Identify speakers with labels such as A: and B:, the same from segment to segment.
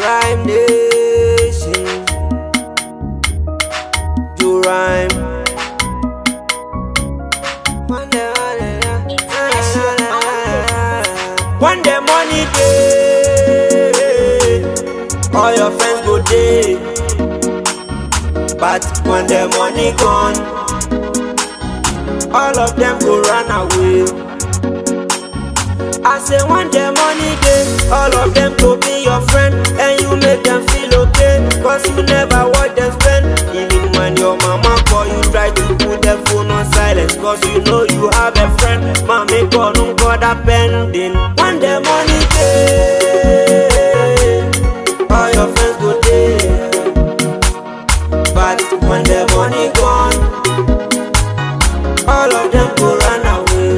A: Rhyme Nation. Do rhyme. One day, one day money day, all your friends go day. But when the money gone, all of them go run away. I say one day money day, all of them go be your friend, and you make them feel okay, cause you never watch them spend. Even when your mama call you, try to put the phone on silence, cause you know you have a friend. Mommy call, no God pending. One day money day, all your friends go day. But when the money gone, all of them go run away.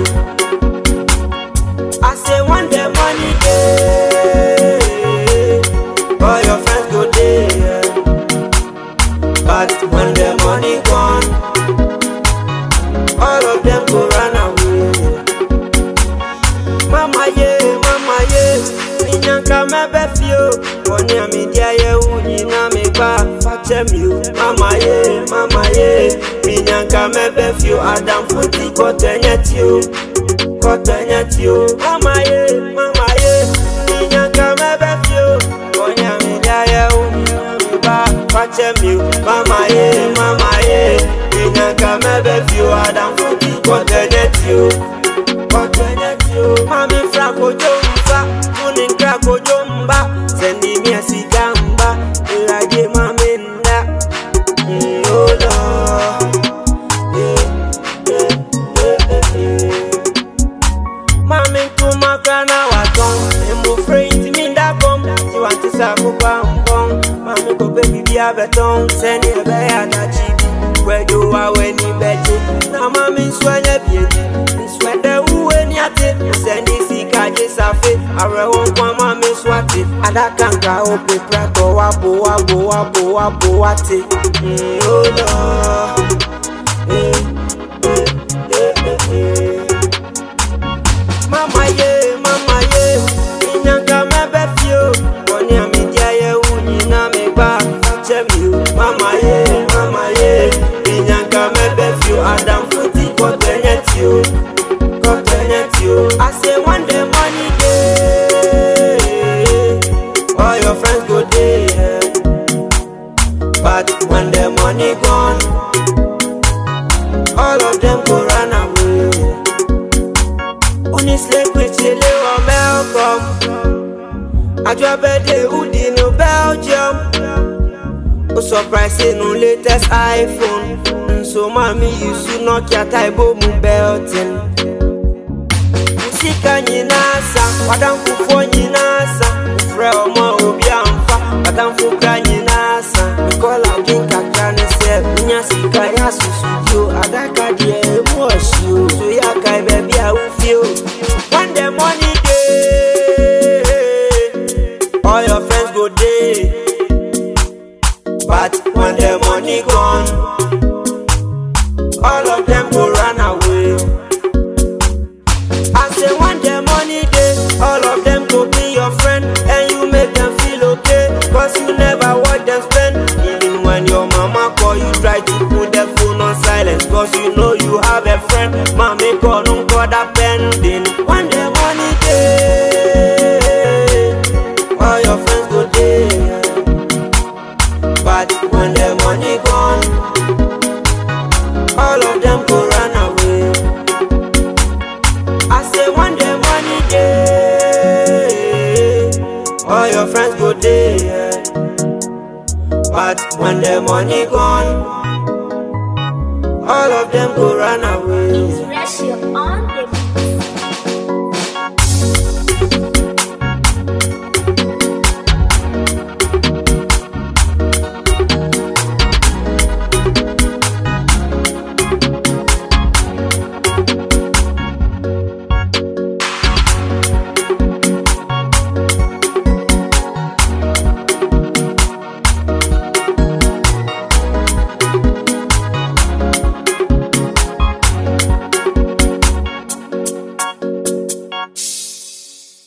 A: I say one day money day, all your friends go there. But when the money gone, all of them go run away. Mama ye, mama ye, minyanka mebe fio, woni amidia ye unyi na me ba fache mi o. Mama ye, mama ye, minyanka mebe fio, Adam futi kote nyeti o, kote nyeti o. Mama ye, mama ye, minyanka mebe fio, woni amidia ye unyi na me ba fache mi o. Mama ye, mama ye, minyanka mebe fio, Adam futi kote nyeti o mami fra kojo mfa funi nkra kojo mba sendi mia sika mba ilaje mami nda Mm, oh Lord. Eh, eh, eh, eh, eh. mami ntuma kra na waton emufre ntimi ndakɔm tiwanti sa akokɔ ambɔn mami kɔpɛ bibi abɛtɔn sɛni ɛbɛyɛ anakyi bi wɛdo awɛni bɛgye na mami nso anyɛ biedi nso ɛdɛ wuwe ni ate sɛni sika gye safe awerɛho nkwa mami nso ate adaka nka ope pratɔ wabo wabo wabo wabo wate Mm, oh Lord. Eh, eh, eh, eh, eh. Mama ye, mama ye, inyanka mebe fio, woni amidia ye unyi na me ba fache mi o. Mama ye, mama ye, inyanka mebe fio, Adam futi kote nyeti o, kote nyeti o. I say one day money day, all your friends go day, yeah. but when the money gone, all of them go run away. Unisle kwechele wa Malcolm Ajwabede udi no Belgium O surprise no latest iPhone Nso mami yusu Nokia taibo mu belting Musika nyinasa Wadamfufo nyinasa Ufre ọmọ obi amfa Wadamfukra nyinasa Nkola kinkakra ne sẹ Munya sika ya susu yo Adaka diẹ emu ọ̀ṣì o So ya kai bẹbi a wufi o When the money dey All your friends go dey But when the money gone All of them go run away I say one day money day, all of them go be your friend, and you make them feel okay, cause you never watch them spend. Even when your mama call you, try to put the phone on silence, cause you know you have a friend. Mommy call, no God pending. One day money day, all your friends go there. But when the money gone, all of them go run away. I say one day money day, all your friends go there. But when the money gone, all of them go run away.
B: It's Ratio on